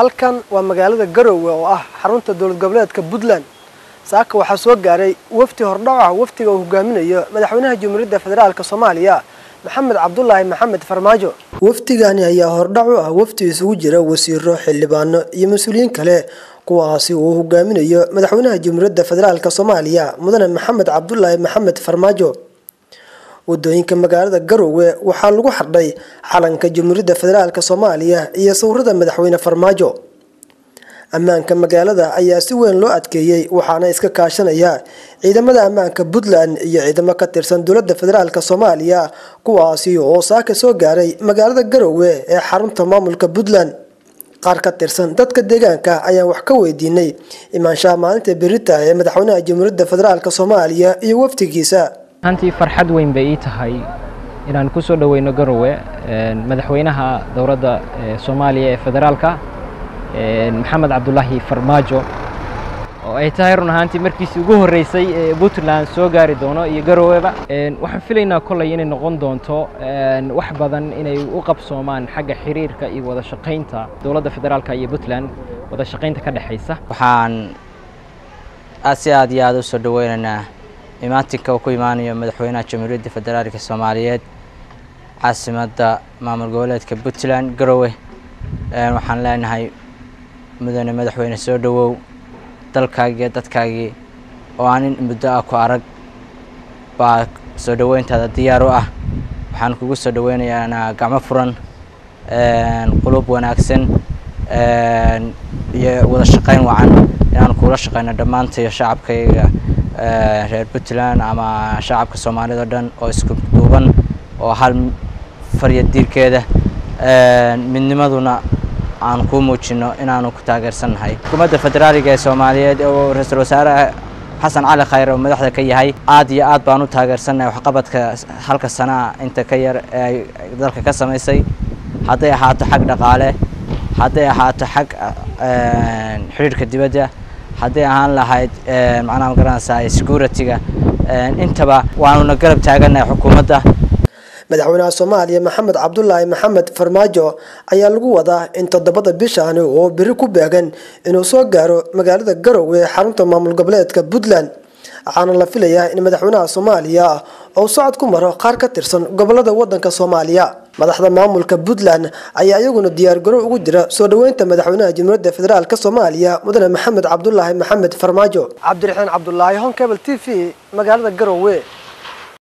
halkan waa magaalada garowe oo ah xarunta dowlad goboleedka puntland saaka waxaa soo gaaray wafdi hordhac ah wafdiga uu hogaaminayo madaxweynaha jamhuuriyadda federaalk soomaaliya maxamed cabdulaahi maxamed farmaajo wafdigani ayaa hordhac u ah wafdi isugu jira wasiiro xildhibaano iyo mas-uuliyiin kale kuwaasi uu hogaaminayo madaxweynaha jamhuuriyadda federaalk soomaaliya mudane maxamed cabdulaahi maxamed farmaajo wadooyinka magaalada garowe waxaa lagu xardhay calanka jamhuuriyadda federaalk soomaaliya iyo sawirada madaxweyne farmaajo ammaanka magaalada ayaa si weyn loo adkeeyey waxaana iska kaashanaya ciidamada ammaanka puntland iyo ciidamo ka tirsan dowladda federaalk soomaaliya kuwaasi oo saaka soo gaaray magaalada garowe ee xarunta maamulka puntland qaar ka tirsan dadka deegaanka ayaan wax ka weydiinay imaanshaha maalinta berita ee madaxweynaha jamhuuriyadda federaalk soomaaliya iyo wafdigiisa hantii farxad weyn bay ii tahay inaan ku soo dhoweyno garowe madaxweynaha dowladda soomaaliya ee federaalka maxamed cabdulaahi farmaajo oo ay tahay run ahaantii markiisii ugu horreysay ee puntland soo gaari doono iyo garoweba waxaan filaynaa kolley inay noqon doonto wax badan inay u qabsoomaan xagga xiriirka iyo wada shaqaynta dowladda federaalka iyo puntland wada shaqaynta ka dhexaysa waxaan aad si aad iyo aada u soo dhoweynaynaa imaatinka uu ku imaanayo madaxweynaha jamhuuriyadda federaalka soomaaliyeed caasimadda maamul goboleedka puntland garowe waxaan leenahay mudane madaxweyne soo dhowow dalkaagii dadkaagii oo aan in muddo ah ku arag baa soo dhoweyntaada diyaar u ah waxaan kugu soo dhoweynayaa gacmo furan qulub wanaagsan iyo wada shaqayn wacan inaan kuula shaqeyno dhammaantayo shacabkayga reer puntland ama shacabka soomaalida o dhan oo isku duuban oo hal farya diirkeeda midnimaduna aan kuu muujino inaanu ku taageersannahay xukuumadda federaaliga ee soomaaliyeed oo ra-iisul wasaare xasan cali khayr oo madaxda ka yahay aad iyo aad baan u taageersannahay waxqabadka halka sanaa inta ka yar ee ay dalka ka samaysay hadday ahaato xag dhaqaale hadday ahaato xag xidhiirhka dibadda hadday ahaan lahayd macnaha magaranaysaa security-ga intaba waanuna garab taagannahay xukuumadda madaxweynaha soomaaliya maxamed cabdulaahi maxamed farmaajo ayaa lagu wadaa in toddobada bishaani oo beri ku beegan inuu soo gaaro magaalada garowe ee xarunta maamul goboleedka puntland waxaana la filayaa in madaxweynaha soomaaliya uu socod ku maro qaar ka tirsan gobolada wadanka soomaaliya madaxda maamulka puntland ayaa iyaguna diyaargarow ugu jira soo dhoweynta madaxweynaha jamhuuriyadda federaalk soomaaliya mudane maxamed cabdulaahi maxamed farmaajo cabdiraxiin cabdulaahi honkebel t v magaalada garowe